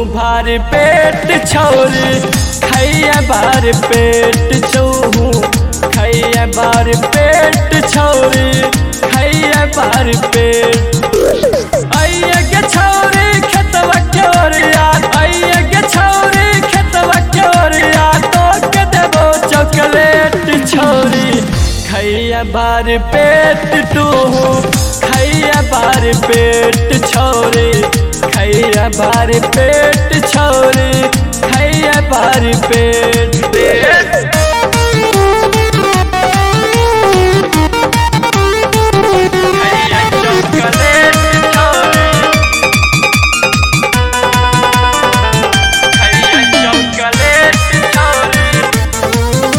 भार पेट छौरी खैया बार पेट चौहू खैया बार पेट छौरी खैया बार पेट आइए गे छौरी खेतवा के ओरिया आइए गे छौरी खेतवा के ओरिया तो के देबो चॉकलेट छौरी खैया बार पेट तू खैया बार पेट छौरी खैया बार पेट छौरी खैया बार पेट पेट खैया चॉकलेट छौरी खैया चॉकलेट छौरी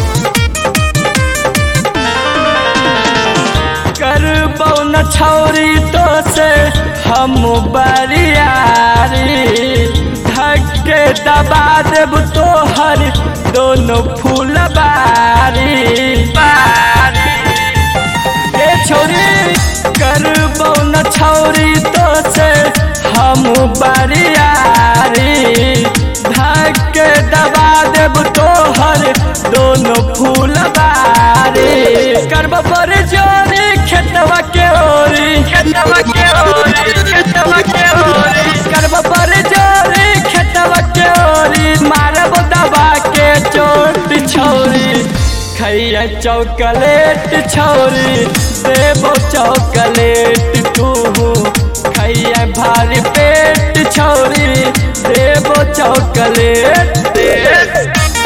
करबौ न छौरी तो से हम बरियारी धक्के दबा देब तोहर दोनों फूल बारी बारी ए छौरी करबौ न छौरी तो से हम बरियारी धक्के दबा देब तोहर दोनों फूल बारी करब पर जोरी खेतवा के ओरी खेतवा के ओरी खेतवा के ओरी करब पर जोरी खेतवा के ओरी मारब दबा के चोट छौरी खैया चॉकलेट छौरी देबो चॉकलेट तू खैया भारी पेट छौरी देबो चॉकलेट दे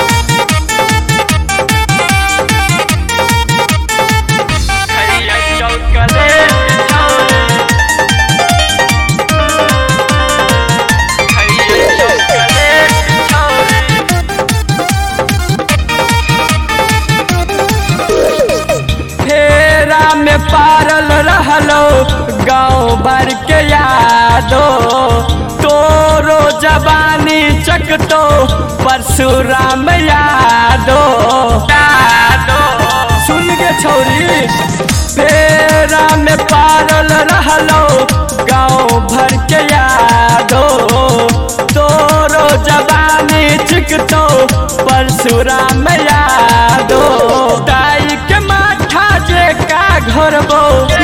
खैया चॉकलेट छौरी खैया चॉकलेट छौरी फेरा में पारल रहलो गाँव भर के यादो तोरो जवानी चकतो परशुराम यादो यादो सुन के छौरी फेरा में पारल रहलो गाँव भर के यादो तोरो जवानी चिकतो परशुराम यादो दाई के माथा जे का घरबो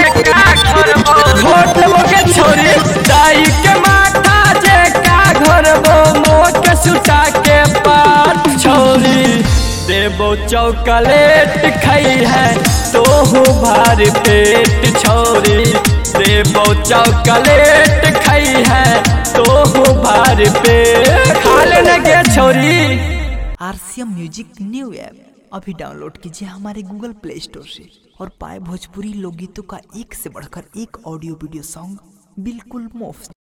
घोट लेबो के छोरी दाई के माथा जे का घरबो मोट के सुता के पात छोरी देबो चॉकलेट खई है तोहू भार पेट छोरी देबो चॉकलेट खई है तोहू भार पेट खा लेने के छोरी आरसीएम म्यूजिक न्यू ऐप अभी डाउनलोड कीजिए हमारे गूगल प्ले स्टोर से और पाए भोजपुरी लोकगीतों का एक से बढ़कर एक ऑडियो वीडियो सॉन्ग बिल्कुल मुफ्त